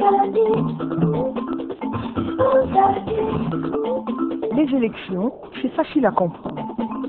Les élections, c'est facile à comprendre.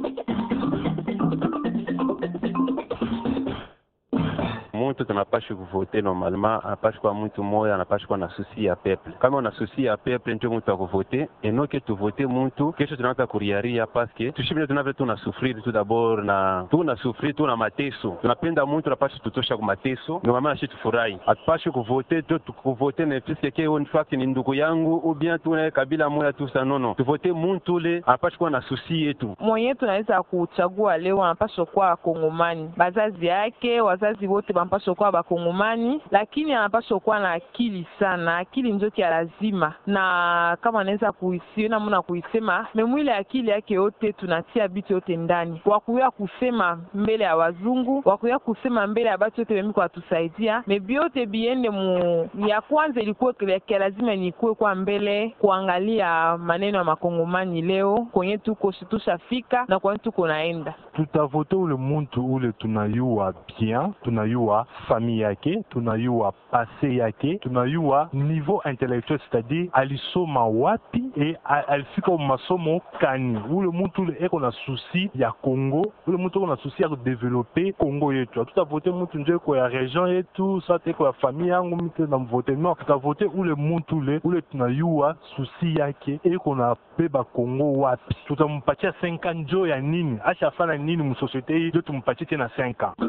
mtu tunapasha kuvote normalement anapasha kuwa mtu moya anapasha kuwa na susi ya peple kama una susi ya peple ndio mtu akuvote enoke tuvote mtu kesho tunaanza kuriaria paske tushibile tunavyo tuna sufriri tu dabord na tuna sufriri tuna mateso tunapenda mtu tunapasha tutosha ku mateso ndio mama nashi tufurahi atupashe kuvote tu kuvote na piske ke in fact ni ndugu yangu ou bien tuna kabila moya tu sa nono tuvote mtu ule anapasha kuwa na susi yetu mwenye tunaweza kuchagua leo anapaswa kuwa Kongomani, bazazi yake wazazi wote wanapaswa kuwa Bakongomani, lakini anapaswa kuwa na akili sana. Akili ndio kia lazima, na kama anaweza kuisiona muna kuisema memwile akili yake yote, tunatia bitu yote ndani, wakuya kusema mbele ya wazungu, wakuya kusema mbele ya batu yote bemiko watusaidia, mebiote biende mu ya kwanza ilikuwa kia lazima nikuwe kwa mbele kuangalia maneno ya makongomani leo kwenye tuko tushafika na kwenye tuko naenda tutavote ule muntu ule tunayua bien tunayua famille yake tunayua pase yake tunayua niveau intellectuel c'est-à-dire alisoma wapi e a- alifika masomo kani ule muntu ule eko na susi ya congo ule muntu eko na susi ya kudevelope congo yetu hatutavote muntu njo eko ya region yetu sate eko ya famille yangu mite na mvote non tutavote ule muntu ule ule tunayua susi yake eko na beba congo wapi tutampatia 5 ans njo ya nini ashafana nini musosiete hii njo tumpatie tena 5 ans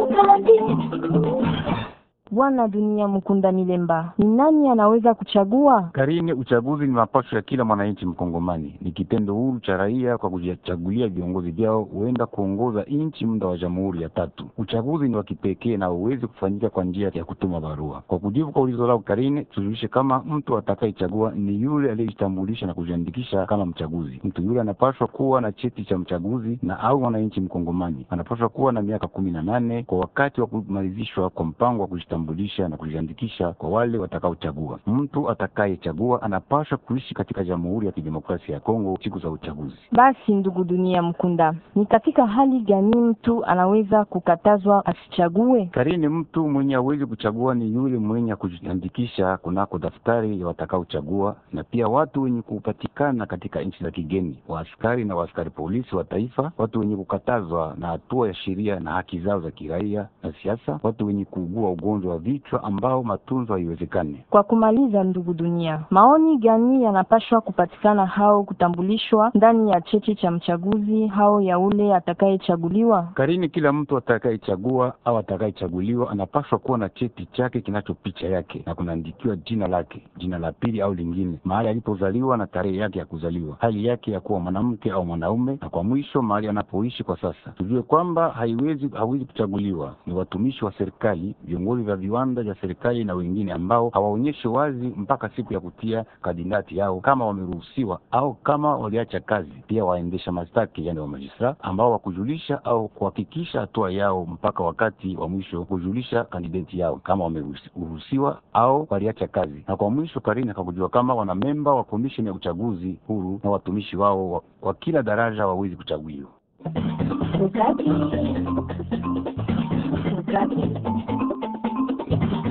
Bwana Dunia Mkunda Milemba, ni nani anaweza kuchagua? Karini, uchaguzi ni mapasho ya kila mwananchi Mkongomani, ni kitendo huru cha raia kwa kujichagulia viongozi vyao huenda kuongoza nchi muda wa jamhuri ya tatu. Uchaguzi ni wa kipekee na huwezi kufanyika kwa njia ya kutuma barua. Kwa kujibu kwa ulizo lao Karini, tujulishe kama mtu atakayechagua ni yule aliyejitambulisha na kujiandikisha kama mchaguzi. Mtu yule anapaswa kuwa na cheti cha mchaguzi na au mwananchi Mkongomani, anapaswa kuwa na miaka kumi na nane kwa wakati wa kumalizishwa kwa mpango wa kujitambulisha na kujiandikisha kwa wale watakaochagua. Mtu atakayechagua anapaswa kuishi katika Jamhuri ya Kidemokrasia ya Kongo siku za uchaguzi. Basi ndugu Dunia Mkunda, ni katika hali gani mtu anaweza kukatazwa asichague? Karini, mtu mwenye hawezi kuchagua ni yule mwenye kujiandikisha kunako daftari ya watakaochagua, na pia watu wenye kupatikana katika nchi za kigeni, waaskari na waaskari polisi wa taifa, watu wenye kukatazwa na hatua ya sheria na haki zao za kiraia na siasa, watu wenye kuugua ugonjwa wa vichwa ambao matunzo haiwezekani. Kwa kumaliza, ndugu Dunia, maoni gani yanapashwa kupatikana hao kutambulishwa ndani ya cheti cha mchaguzi hao ya ule atakayechaguliwa? Karini, kila mtu atakayechagua au atakayechaguliwa anapaswa kuwa na cheti chake kinacho picha yake na kunaandikiwa jina lake, jina la pili au lingine, mahali alipozaliwa na tarehe yake ya kuzaliwa, hali yake ya kuwa mwanamke au mwanaume, na kwa mwisho mahali anapoishi kwa sasa. Tujue kwamba haiwezi hawezi kuchaguliwa ni watumishi wa serikali, viongozi vya viwanda vya serikali na wengine ambao hawaonyeshi wazi mpaka siku ya kutia kandidati yao kama wameruhusiwa au kama waliacha kazi. Pia waendesha mashtaki, yani wa majistra ambao wakujulisha au kuhakikisha hatua yao mpaka wakati wa mwisho kujulisha kandidati yao kama wameruhusiwa au waliacha kazi. Na kwa mwisho Karini akakujua kama wana memba wa komisheni ya uchaguzi huru na watumishi wao wa, wa kila daraja wawezi kuchaguliwa. Ukati. Ukati.